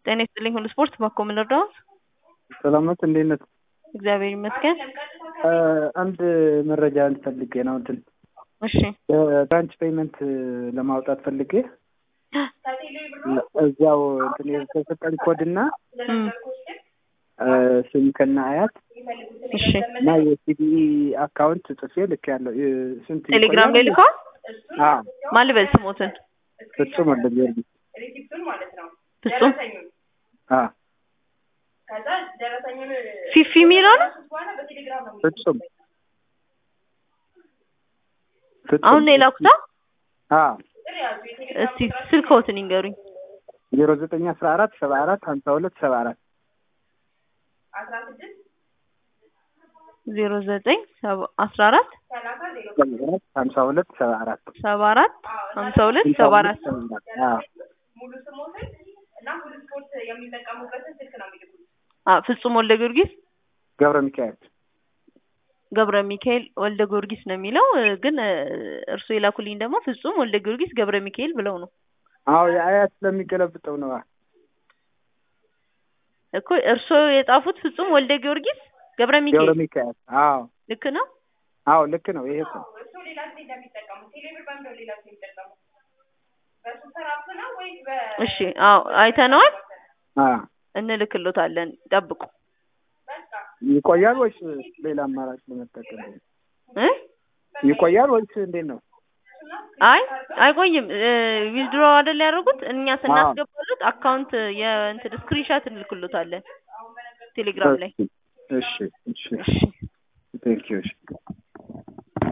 ጤና ይስጥልኝ ሁሉ ስፖርት ባኮ ምን ልርዳዎት? ሰላም ናት። እንዴት ነህ? እግዚአብሔር ይመስገን። አንድ መረጃ ልፈልጌ ነው። እንትን እሺ ብራንች ፔይመንት ለማውጣት ፈልጌ እዚያው እንትን የተሰጠኝ ኮድ እና እም፣ ስም ከነ አያት እሺ እና የሲቢኢ አካውንት ጽፌ ልክ ያለው ስንት ቴሌግራም ላይ ይቆያል? ልከዋል። አዎ ማን ልበል ስሞትን? ፍጹም ወልደ ጊዮርጊስ ፍጹም አዎ ፊፊ የሚለው ነው። ፍጹም ፍጹም አሁን ነው የላኩታ። አዎ እስቲ ስልክዎትን ይንገሩኝ። ዜሮ ዘጠኝ አስራ አራት ሰባ አራት ሀምሳ ሁለት ሰባ አራት ዜሮ ዘጠኝ ሰባ- አስራ አራት ሀምሳ ሁለት ሰባ አራት ሰባ አራት ሀምሳ ሁለት ሰባ አራት አዎ አ ፍጹም ወልደ ጊዮርጊስ ገብረ ሚካኤል ገብረ ሚካኤል ወልደ ጊዮርጊስ ነው የሚለው እ፣ ግን እ፣ እርስዎ የላኩልኝ ደግሞ ፍጹም ወልደ ጊዮርጊስ ገብረ ሚካኤል ብለው ነው አዎ የአያት ስለሚገለብጠው ነው እኮ እርስዎ የጻፉት ፍጹም ወልደ ጊዮርጊስ ገብረ ገብረ ሚካኤል ሚካኤል አዎ ልክ ነው። አዎ ልክ ነው ይሄ እኮ እሺ አዎ አይተነዋል፣ አዎ እንልክሎታለን። ጠብቁ ይቆያል ወይስ ሌላ አማራጭ ለመጠቀም እ ይቆያል ወይስ እንዴት ነው? አይ አይቆይም። ዊዝድሮ አይደል ያደረጉት እኛ ስናስገባሉት አካውንት የእንትን ስክሪንሻት እንልክሎታለን ቴሌግራም ላይ። እሺ እሺ እሺ ቴንክ ዩ እሺ